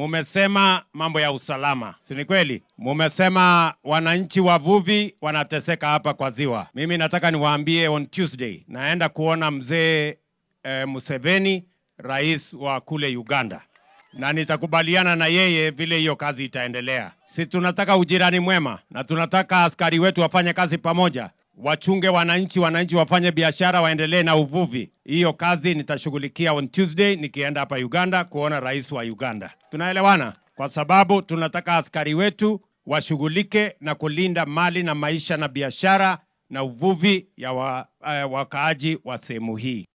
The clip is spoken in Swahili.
mumesema mambo ya usalama, si ni kweli? Mumesema wananchi wavuvi wanateseka hapa kwa ziwa. Mimi nataka niwaambie, on Tuesday naenda kuona mzee eh, Museveni, rais wa kule Uganda, na nitakubaliana na yeye vile hiyo kazi itaendelea. Si tunataka ujirani mwema na tunataka askari wetu wafanye kazi pamoja, wachunge wananchi, wananchi wafanye biashara, waendelee na uvuvi. Hiyo kazi nitashughulikia on Tuesday nikienda hapa Uganda kuona rais wa Uganda. Tunaelewana? Kwa sababu tunataka askari wetu washughulike na kulinda mali na maisha na biashara na uvuvi ya wa, uh, wakaaji wa sehemu hii.